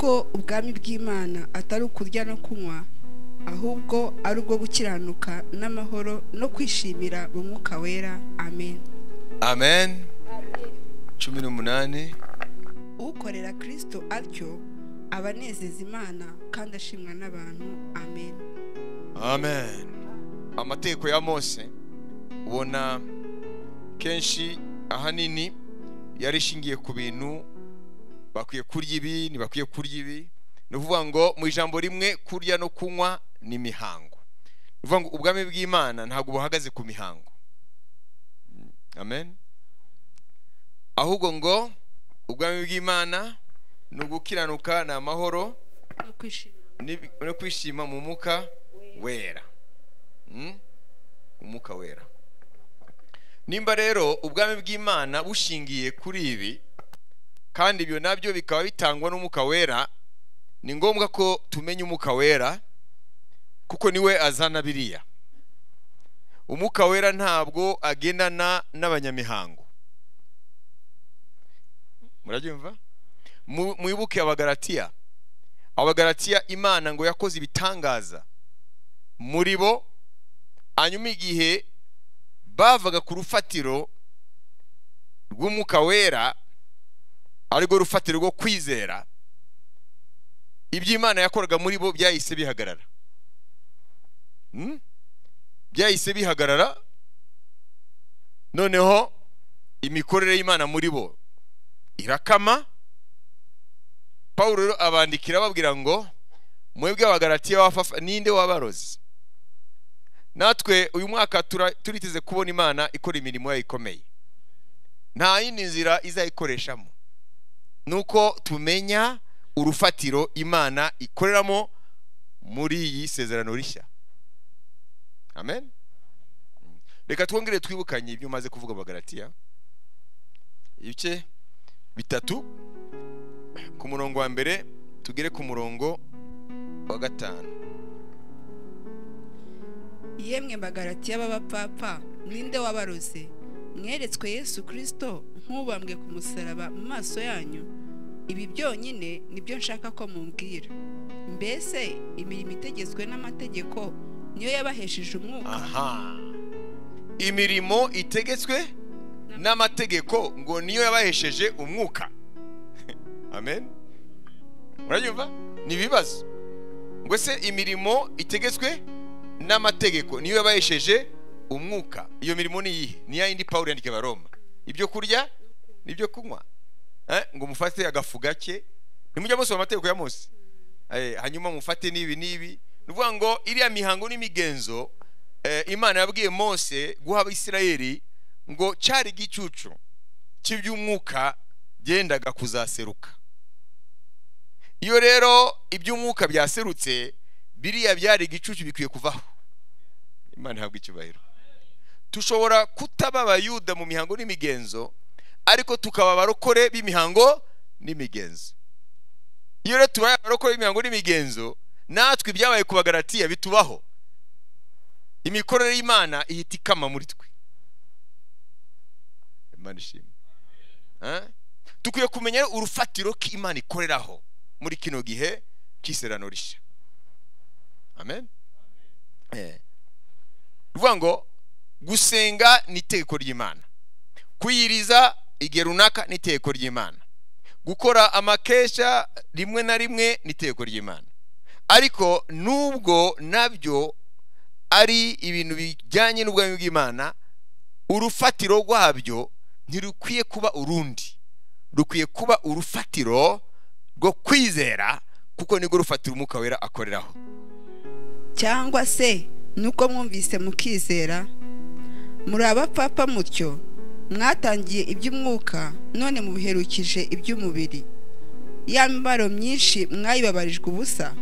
ubwami bw'imana atari ukurya no kunywa ahubwo ari ubwo gukiranuka n'amahoro no kwishimira mu mwuka wera amen amen cumi n'umunani ukorera kirisito atyo aba anezeza imana kandi ashimwa n'abantu amen amen amategeko ya mose ubona kenshi ahanini yari ishingiye ku bintu bakwiye kurya ibi ntibakwiye kurya ibi ni ukuvuga ngo mu ijambo rimwe kurya no kunywa ni imihango ni ukuvuga ngo ubwami bw'imana ntabwo buhagaze ku mihango amen ahubwo ngo ubwami bw'imana ni ugukiranuka ni amahoro ni- no kwishima mu mwuka wera Mm? umwuka wera nimba rero ubwami bw'imana bushingiye kuri ibi kandi ibyo nabyo bikaba bitangwa n'umwuka wera ni ngombwa ko tumenya umwuka wera kuko niwe azana biriya umwuka wera ntabwo agendana n'abanyamihango murabyumva Mu- mwibuke abagaratiya abagaratiya imana ngo yakoze ibitangaza muri bo hanyuma igihe bavaga ku rufatiro rw'umwuka wera arirwo rufatiro rwo kwizera ibyo imana yakoraga muri bo byahise bihagarara Hmm? byahise bihagarara noneho imikorere y'imana muri bo irakama pawulo rero abandikira ababwira ngo mwebwe abagaratiya bafafa ninde wabarozi natwe uyu mwaka tura- turiteze kubona imana ikora imirimo yayo ikomeye nta yindi nzira izayikoreshamo ni uko tumenya urufatiro imana ikoreramo muri iyi sezerano rishya amen reka twongere twibukanye ibyo umaze kuvuga amagaratiya ibice bitatu ku murongo wa mbere tugere ku murongo wa gatanu yemwe bagaratiya b'abapapa ninde wabaroze mweretswe yesu kirisito nk'ubambwe ku musaraba mu maso yanyu ibi byonyine nibyo nshaka ko mumbwira mbese imirimo itegetswe n'amategeko niyo yabahesheje umwuka aha imirimo itegetswe n'amategeko ngo niyo yabahesheje umwuka amen murayumva ni ibibazo ngo se imirimo itegetswe n'amategeko niyo yabahesheje umwuka iyo mirimo ni iyihe ni ya yindi pawulo yandikiye abaroma ibyo kurya n'ibyo kunywa Eh, ngo mufate agafu gake nimujya musoma amategeko ya mose Eh, hanyuma mufate n'ibi n'ibi ni ukuvuga ngo iriya mihango n'imigenzo eh, imana yabwiye mose guha abisirayeli ngo cyari igicucu cy'iby'umwuka byendaga kuzaseruka iyo rero iby'umwuka byaserutse biriya byari igicucu bikwiye kuvaho imana ihabwa icyubahiro tushobora kutaba abayuda mu mihango n'imigenzo ariko tukaba abarokore b'imihango n'imigenzo iyo rero tubaye abarokore b'imihango n'imigenzo natwe ibyabaye ku bagaratiya bitubaho imikorere y'imana ihita ikama muri twe imana ishimwe Eh? dukwiye kumenya urufatiro k'imana ikoreraho muri kino gihe cy'iserano rishya amen Eh. bivuga ngo gusenga ni itegeko ry'imana kuyiriza igihe runaka ni itegeko ry'imana gukora amakesha rimwe na rimwe ni itegeko ry'imana ariko nubwo nabyo ari ibintu bijyanye n'ubwami bw'imana urufatiro rwabyo ntirukwiye kuba urundi rukwiye kuba urufatiro rwo kwizera kuko nirwo rufatiro umwuka wera akoreraho cyangwa se nuko mwumvise mukizera muri abapapa mutyo mwatangiye iby'umwuka none mubiherukije iby'umubiri ya mibaro myinshi mwayibabarijwe ubusa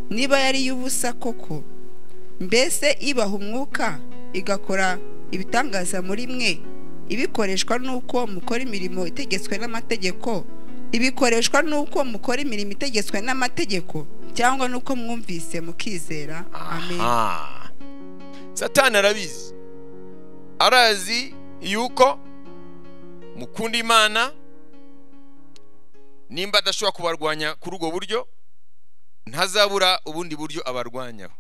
niba yari iy'ubusa koko mbese ibaha umwuka igakora ibitangaza muri mwe ibikoreshwa n'uko mukora imirimo itegetswe n'amategeko ibikoreshwa n'uko mukora imirimo itegetswe n'amategeko cyangwa n'uko mwumvise mukizera amen Aha. satani arabizi arazi yuko mukunda imana nimba adashobora kubarwanya kuri ubwo buryo ntazabura ubundi buryo abarwanyaho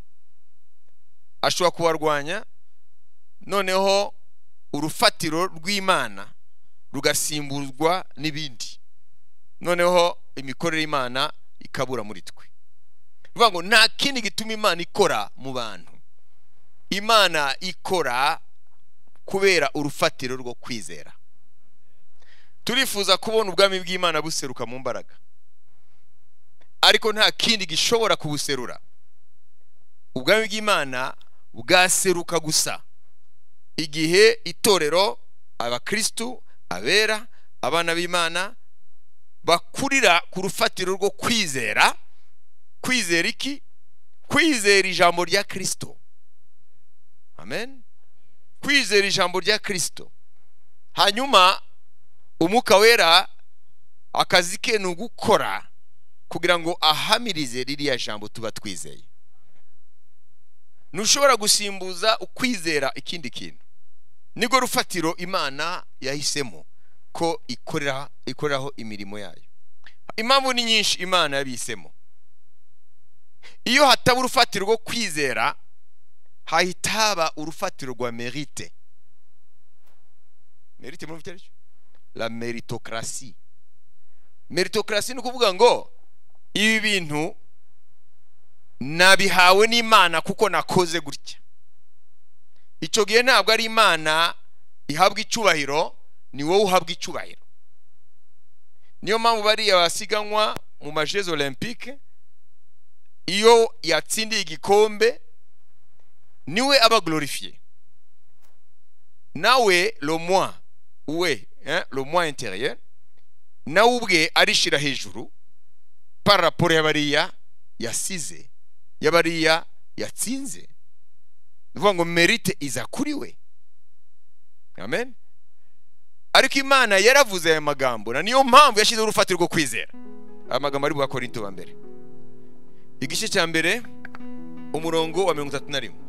ashobora kubarwanya noneho urufatiro rw'imana rugasimburwa n'ibindi noneho imikorere y'imana ikabura muri twe bivuga ngo nta kindi gituma imana ikora mu bantu imana ikora kubera urufatiro rwo kwizera turifuza kubona ubwami bw'imana buseruka mu mbaraga ariko nta kindi gishobora kubuserura ubwami bw'imana bwaseruka gusa igihe itorero abakirisitu abera abana b'imana bakurira ku rufatiro rwo kwizera kwizera iki kwizera ijambo rya kirisito amen kwizera ijambo rya kirisito hanyuma umwuka wera akazi ke ni ugukora kugira ngo ahamirize ririya jambo tuba twizeye ntushobora gusimbuza ukwizera ikindi kintu nibwo rufatiro imana yahisemo ko ikorera ikoreraho imirimo yayo impamvu ni nyinshi imana yabihisemo iyo hataba urufatiro rwo kwizera hahita haba urufatiro rwa merite merite muri icyo la meritokrasi meritokrasi ni ukuvuga ngo ibi bintu nabihawe n'imana kuko nakoze gutya icyo gihe ntabwo ari imana ihabwa icyubahiro ni wowe uhabwa icyubahiro niyo mpamvu bariya basiganwa mu majeze olympique iyo yatsindiye igikombe niwe aba glorifiye nawe lomwa we lomwa interieur nawe ubwe arishira hejuru para raporo ya bariya yasize ya bariya yatsinze ni ukuvuga ngo merite iza kuri we amen ariko imana yaravuze aya magambo na niyo mpamvu yashyizeho urufatiro rwo kwizera aya magambo ari buhakorinto wa mbere igice cya mbere umurongo wa mirongo itatu na rimwe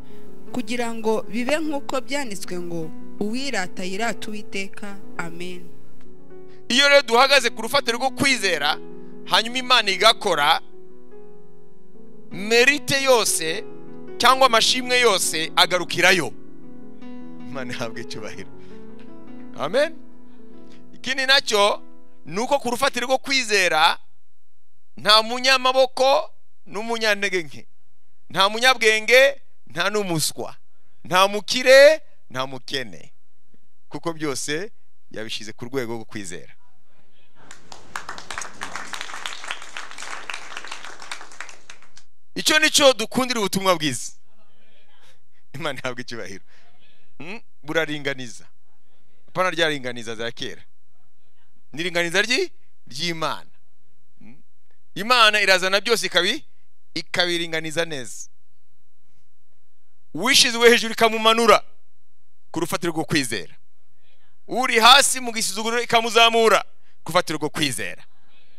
kugira ngo bibe nk'uko byanditswe ngo uwirata yirata uwiteka amen iyo rero duhagaze ku rufatiro rwo kwizera hanyuma imana igakora merite yose cyangwa amashimwe yose agarukirayo imana ihabwa icyubahiro amen ikindi nacyo ni uko ku rufatiro rwo kwizera nta munyamaboko n'umunyantege nke nta munyabwenge nta n'umuswa nta mukire nta mukene kuko byose yabishyize ku rwego rwo kwizera icyo cyo dukundira ubutumwa bwiza imana ihabwa icyubahiro buraringaniza apana rya ringaniza za kera ni iringaniza ry'imana imana irazana byose ikabi ikabiringaniza neza uwishyizwe hejuru ikamumanura ku rufatiro rwo kwizera uri hasi mu gisuzuguriro ikamuzamura ku rufatiro rwo kwizera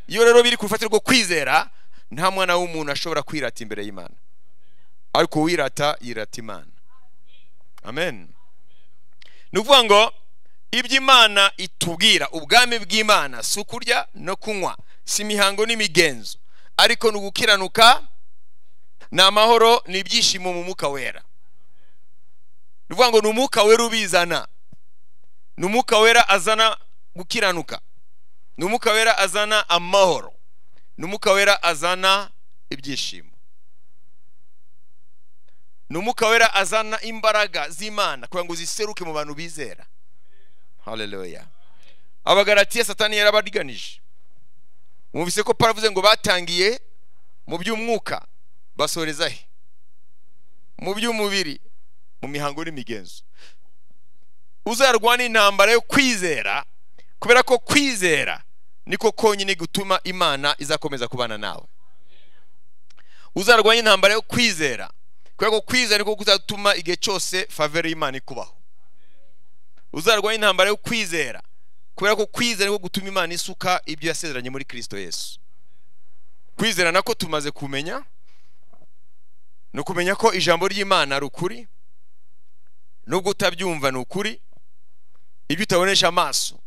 iyo rero biri ku rufatiro rwo kwizera nta mwana w'umuntu ashobora kwirata imbere y'imana ariko uwirata yirata imana amen ni ukuvuga ngo ibyo imana itubwira ubwami bw'imana si ukurya no kunywa si imihango n'imigenzo ariko ni ugukiranuka ni amahoro ni ibyishimo mu mwuka wera ni ukuvuga ngo ni umwuka wera ubizana ni umwuka wera azana gukiranuka ni umwuka wera azana amahoro ni umwuka wera azana ibyishimo ni umwuka wera azana imbaraga z'imana kugira ngo ziseruke mu bantu bizera hareruya abagaratiya satani yarabarganije mwumvise ko paravuze ngo batangiye mu by'umwuka basoreza he mu by'umubiri mu mihango n'imigenzo uzarwana intambara yo kwizera kubera ko kwizera niko konyine gutuma imana izakomeza kubana nawe uzarwanya intambara yo kwizera kubera ko kwizera niko kuzatuma igihe cyose favere y'imana ikubaho uzarwanya intambara yo kwizera kubera ko kwizera niko gutuma imana isuka ibyo yasezeranye muri kirisito yesu kwizera nako tumaze kumenya ni ukumenya ko ijambo ry'imana ari ukuri nubwo utabyumva ni ukuri ibyo utabonesha amaso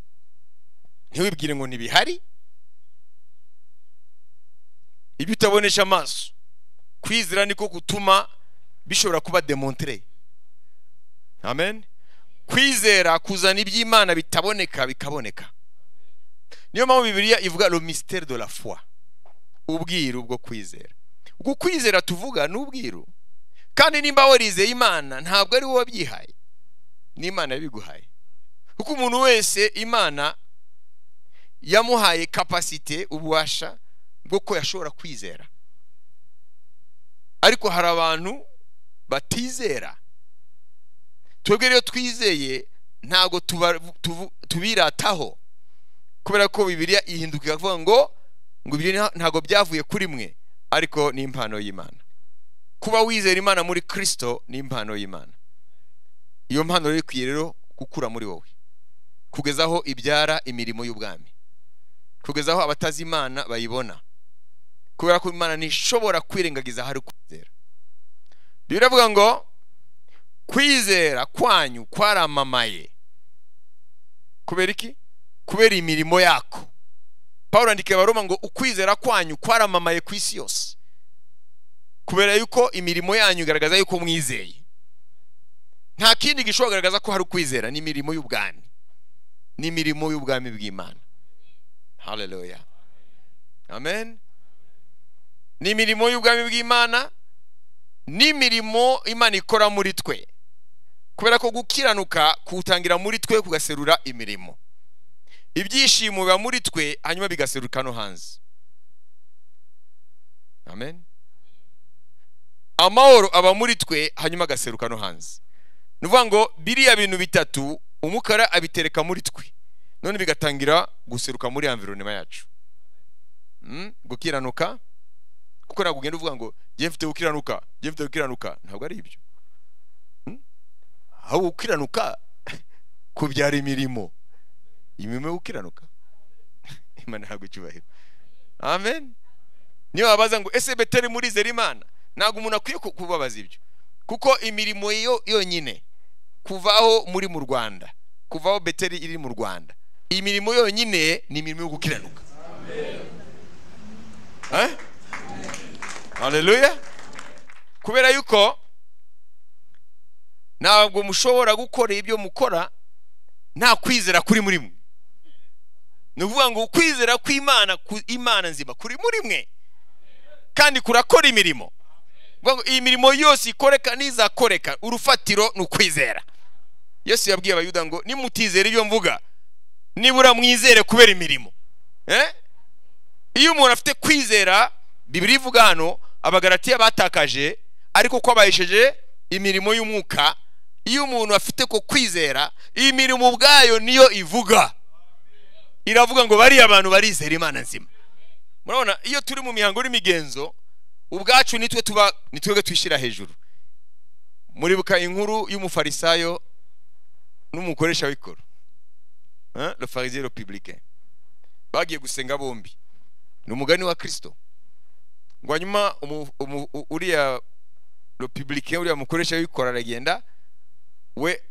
ntiwibwire ngo ntibihari ibyo utabonesha amaso kwizera niko gutuma bishobora kuba demontre amen kwizera kuzana iby'imana bitaboneka bikaboneka niyo mpamvu bibiliya ivuga lo misiteri de la foi ubwiru bwo kwizera ubwo kwizera tuvuga ni ubwiru kandi nimba warizeye imana ntabwo ari wowe wabyihaye ni imana yabiguhaye kuko umuntu wese imana yamuhaye kapasite ububasha bw'uko yashobora kwizera ariko hari abantu batizera twebwe rero twizeye ntabwo tubirataho kubera ko bibiriya ihinduka ikavuga ngo ngo ibyo ntabwo byavuye kuri mwe ariko ni impano y'imana kuba wizera imana muri kirisito ni impano y'imana iyo mpano rero ikwiye rero gukura muri wowe kugeza aho ibyara imirimo y'ubwami kugeza aho abatazi imana bayibona kubera ko imana ntishobora kwirengagiza ahari kwizera biravuga ngo kwizera kwanyu kwaramamaye kubera iki kubera imirimo yako paul andika abaroma ngo ukwizera kwanyu kwaramamaye ku isi yose kubera yuko imirimo yanyu igaragaza yuko mwizeye nta kindi gishobora kugaragaza ko hari ukwizera ni imirimo y'ubwami ni imirimo y'ubwami bw'imana haleluya amen ni imirimo y'ubwami bw'imana n'imirimo imana ikora muri twe kubera ko gukiranuka kuwutangira muri twe kugaserura imirimo ibyishimo biba muri twe hanyuma bigaseruka no hanze amen amahoro aba muri twe hanyuma agaseruka no hanze ni ukuvuga ngo biriya bintu bitatu umukara abitereka muri twe none bigatangira guseruka muri environema yacu gukiranuka kuko ntabwo ugenda uvuga ngo njye mfite gukiranuka njye mfite gukiranuka ntabwo ari ibyo aho gukiranuka kubyara imirimo imirimo yo gukiranuka imana ntabwo icyubahiro amen niyo wabaza ngo ese beteri murizera imana ntabwo umuntu akwiye kubabaza ibyo kuko imirimo yo yonyine kuvaho muri mu rwanda kuvaho beteri iri mu rwanda iyi mirimo yonyine ni imirimo yo gukiranuka haleluya kubera yuko ntabwo mushobora gukora ibyo mukora nta kwizera kuri muri mwe ni ukuvuga ngo ukwizera kw'imana ku imana nzima kuri muri mwe kandi kurakora imirimo iyi mirimo yose ikoreka n'izakoreka urufatiro ni ukwizera yesu yabwiye abayuda ngo nimutizere ibyo mvuga nibura mwizere kubera imirimo iyo umuntu afite kwizera bibiri ivuga hano abagaratiya batakaje ariko ko abayisheje imirimo y'umwuka iyo umuntu afite ko kwizera iyi mirimo ubwayo niyo ivuga iravuga ngo bariya abantu barizera imana nzima murabona iyo turi mu mihango n'imigenzo ubwacu nitwe tuba nitwebwe twishyira hejuru muribuka inkuru y'umufarisayo n'umukoresha w'ikoro le farisien republicain bagiye gusenga bombi ni umugani wa kirisito ngo hanyuma uriya republicain uriya mukoresha w'ikoro aragenda we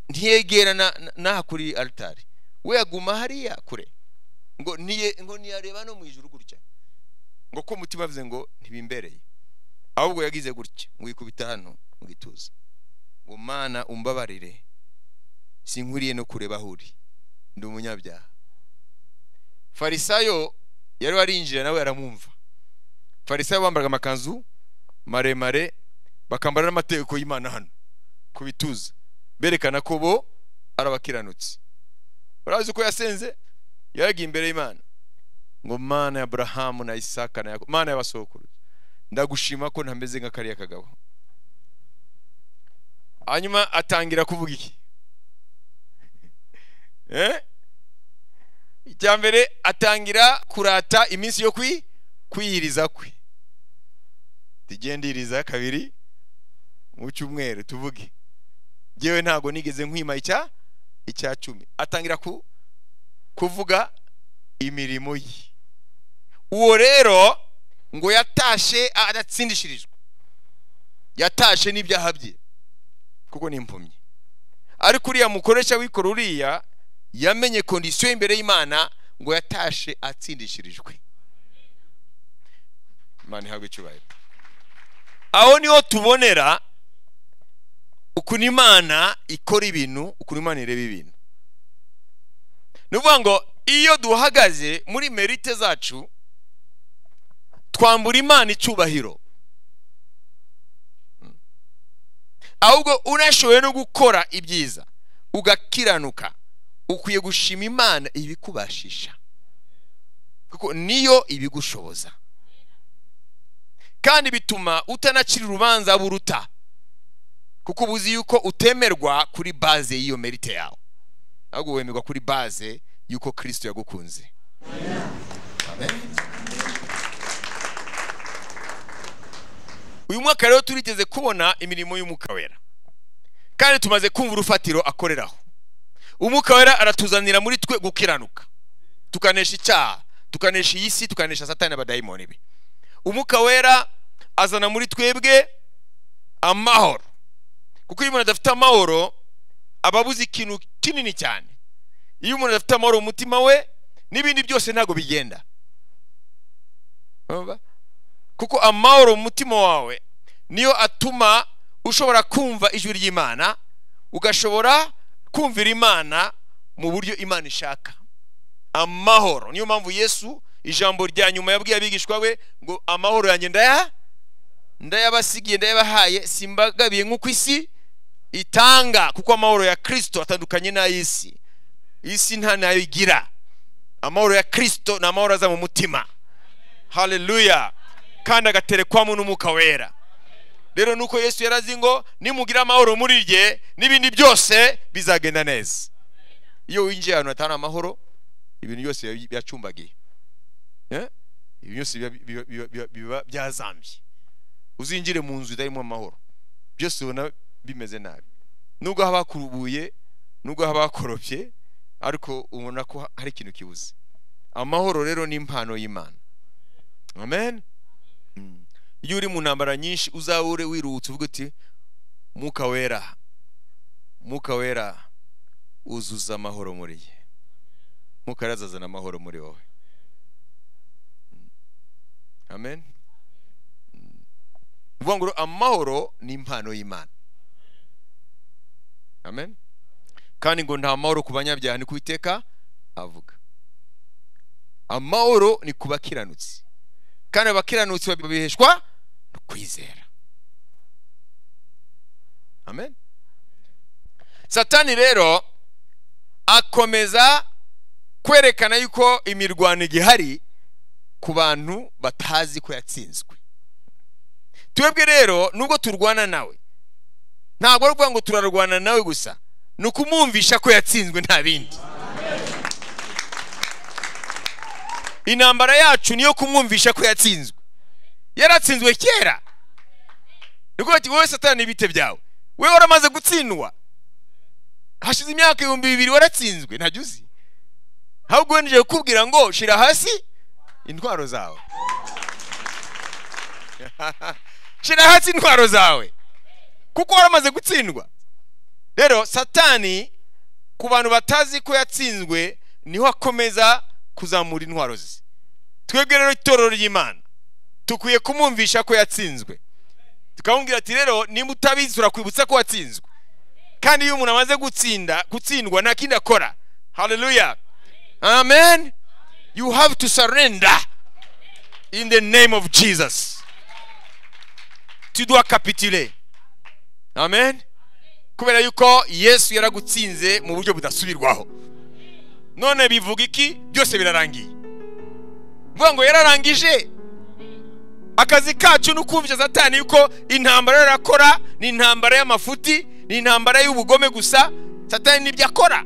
ntiyegera n'aha kuri aritari we aguma hariya kure ngo ntiyareba no mu ijuru gutya ngo ko umutima avuze ngo ntibimbereye ahubwo yagize gutya ngo yikubita hano mu gituza ngo mana umbabarire sinkuriye no kureba aho uri ndi umunyabyaha farisayo yari warinjira nawe aramwumva farisayo bambaraga amakanzu maremare bakambara n'amategeko y'imana hano ku bituza berekana ko bo ari abakiranutsi urazi uko yasenze yaragiye imbere y'imana ngo mana ya aburahamu na isaka na yakobo mana y'abasohokuruza ndagushima ko ntameze nka kariya kagabo hanyuma atangira kuvuga iki icya mbere atangira kurata iminsi yo kwiyiriza kwe tugendiriza kabiri mu cyumweru tuvuge ngewe ntabwo nigeze nkwima icya icya cumi atangira kuvuga imirimo ye uwo rero ngo yatashe adatsindishirijwe yatashe n'ibyaha bye kuko ni impumyi ariko uriya mukoresha wikora uriya yamenye kondisiyo imbere y'imana ngo yatashe atsindishirijwe imana ihabwa icyubahiro aho niho tubonera ukuntu imana ikora ibintu ukuntu imana ireba ibintu ni ukuvuga ngo iyo duhagaze muri merite zacu twambura imana icyubahiro ahubwo unashoboye no gukora ibyiza ugakiranuka ukwiye gushima imana ibikubashisha kuko niyo ibigushoboza kandi bituma utanacira urubanza buruta kuko uba uzi yuko utemerwa kuri baze y'iyo merite yawe ahubwo wemerwa kuri baze y'uko kirisito yagukunze uyu mwaka rero turigeze kubona imirimo y'umwuka wera kandi tumaze kumva urufatiro akoreraho umwuka wera aratuzanira muri twe gukiranuka tukanesha icyaha tukanesha iyi si tukanesha satani n'abadayimoni be umwuka wera azana muri twebwe amahoro kuko iyo umuntu adafite amahoro aba abuze ikintu kinini cyane iyo umuntu adafite amahoro mu mutima we n'ibindi byose ntabwo bigenda kuko amahoro mu mutima wawe niyo atuma ushobora kumva ijwi ry'imana ugashobora kumvira imana mu buryo imana ishaka amahoro niyo mpamvu yesu ijambo rya nyuma yabwiye abigishwa we ngo amahoro yanjye ndaya ndayabasigiye ndayabahaye simbagabiye nk'uko isi itanga kuko amahoro ya kirisito atandukanye n'ay'isi isi nta nayo igira amahoro ya kirisito ni amahoro aza mu mutima haleluya kandi agaterekwamo n'umwuka wera rero nuko yesu yarazi ngo nimugira amahoro muri rye n'ibindi byose bizagenda neza iyo winjiye ahantu hatari amahoro ibintu byose byacumbagiye ibintu byose biba byazambye uzinjire mu nzu itarimo amahoro byose ubona bimeze nabi nubwo haba hakubuye nubwo haba hakorobye ariko ubona ko hari ikintu kibuze amahoro rero ni impano y'imana amen iyo uri mu ntambara nyinshi uzabure wiruhutse uvuga uti mwuka wera mwuka wera uzuza amahoro muri ye mwuka wera azazana amahoro muri wowe amen uvuga ngo amahoro ni impano y'imana amen kandi ngo nta mahoro ku banyabyaha ni kubiteka avuga amahoro ni ku bakiranutsi kandi abakiranutsi babiheshwa no kwizera amen satani rero akomeza kwerekana yuko imirwano igihari ku bantu batazi ko yatsinzwe twebwe rero nubwo turwana nawe ntabwo ari ukuvuga ngo turarwana nawe gusa ni ukumwumvisha ko yatsinzwe nta bindi intambara yacu niyo kumwumvisha ko yatsinzwe yaratsinzwe kera ni wowe satani ibite byawe we waramaze gutsindwa hashize imyaka ibihumbi bibiri waratsinzwe ntajya uzi ahubwo wenjeje kukubwira ngo shira hasi intwaro zawe shira hasi intwaro zawe kuko waramaze gutsindwa rero satani ku bantu batazi ko yatsinzwe niho akomeza kuzamura intwaro ze twebwe rero itorero ry'imana dukwiye kumwumvisha ko yatsinzwe tukamubwira ati rero niba utabizi turakwibutsa ko watsinzwe kandi iyo umuntu amaze gutsinda gutsindwa nta kindi akora haleluya amen you have to surrender in the name of jesus tu dois capituler amen kubera yuko yesu yaragutsinze mu buryo budasubirwaho none bivuga iki byose birarangiye mvuga ngo yararangije akazi kacu ni ukumvisha satani yuko intambara yarakora ni intambara y'amafuti ni intambara y'ubugome gusa satani nibyo akora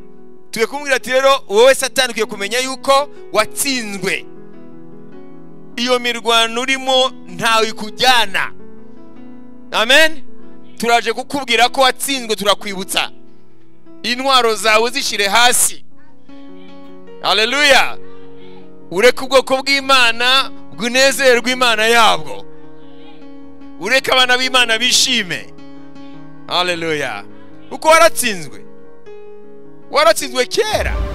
turi kumubwira ati rero wowe satani ukwiye kumenya yuko watsinzwe iyo mirwano urimo ntawe ikujyana amen turaje kukubwira ko watsinzwe turakwibutsa intwaro zawe zishyire hasi haleluya ureke ubwoko bw'imana bw'inezerwe imana yabwo ureke abana b'imana bishime haleluya kuko waratsinzwe waratsinzwe kera